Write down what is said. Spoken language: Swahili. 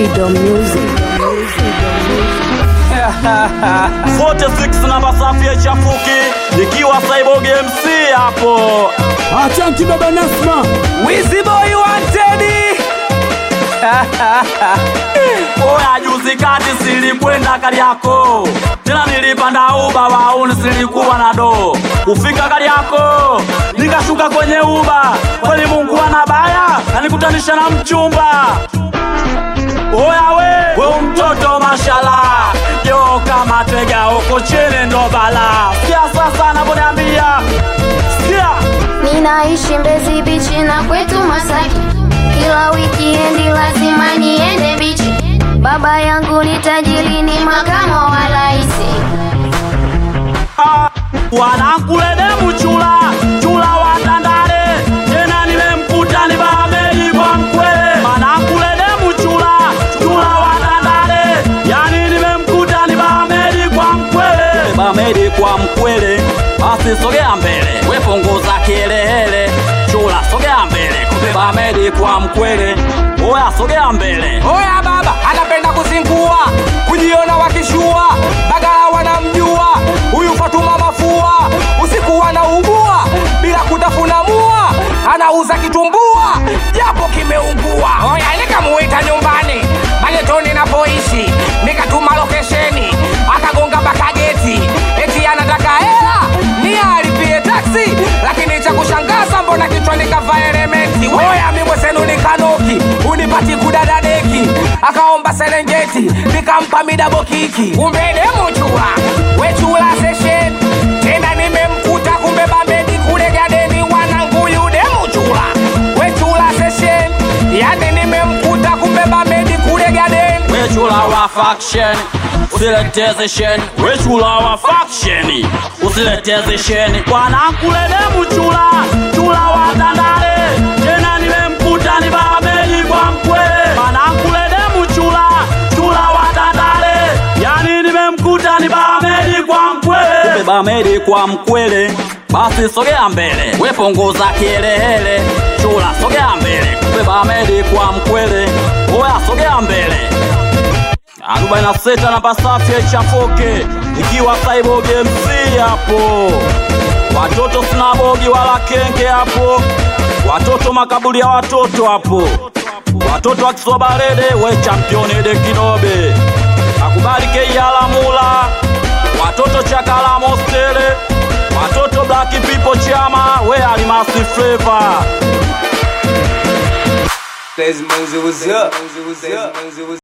Sido Music. 46 namba safi ya chafuki nikiwa Cyborg MC hapo. Achanki baba Nasma, Wizzy boy wanted. Oya, juzi kati silikwenda Kariako, tena nilipanda uba wauni, silikuwa na doo kufika Kariako, nikashuka kwenye uba, kweli Mungu ana baya, anikutanisha na mchumba. Oya we, we mtoto mashala, yo kama tega uko chini ndo bala. Sikia sasa anavyoniambia, sikia Ninaishi Mbezi bichi na kwetu Masaki, kila wikiendi lazima niende bichi. Baba yangu ni tajiri, ni makamo wa raisi. wanakulede mchula chula wa Tandale, tena nimemkuta ni Bahamedi kwa mkwele. Wanakulede mchula chula wa Tandale, yani nimemkuta ni Bahamedi kwa mkwele. Bahamedi kwa mkwele, basi sogea mbele, we punguza kelele. Chula sogea mbele, kumbe Bahamedi kwa mkwele. Oya sogea mbele, Oya baba anapenda kuzingua, kujiona wakishua, bagala wanamjua huyu Fatuma Mafua, usiku anaugua bila kutafuna mua, anauza kitumbua japo kimeungua. Oya nikamuita nyumbani magetoni napoishi, nikatuma lokesheni, akagonga mpaka geti, eti anataka hela ni alipie taksi, lakini cha kushangaza mbona kichwani kavaa elementi. Oya mimi mwenzenu nikanoki, unipati kudadadeki, akaomba Serengeti, nikampa midabo kiki, kumbe demu chula, we chula session tena nimemkuta, kumbe Bamedi kule gadeni, wanangu yu demu chula, we chula session, yani nimemkuta, kumbe Bamedi kule gadeni we chula wa faction usileteze sheni, we chula wa faction usileteze sheni. Wanakulede mchula chula wa Tandale, tena nimemkuta ni Bahamedi kwa mkwele. Wanakulede mchula chula wa Tandale, yani nimemkuta ni Bahamedi kwa mkwele. Kumbe Bahamedi kwa mkwele, basi sogea mbele, we punguza kielehele. Chula sogea mbele, kumbe Bahamedi kwa mkwele. Oya sogea mbele 46 namba safi ya chafoke ikiwa Cyborg MC hapo, watoto sinabogi wala kenge hapo, watoto makaburi ya watoto hapo, watoto wa Kisobalede we championi de Kinobe akubali Keiala Mula, watoto Chakala Mostele, watoto Black People Chama we Alimasi Flavor Lazy Mozy, what's up?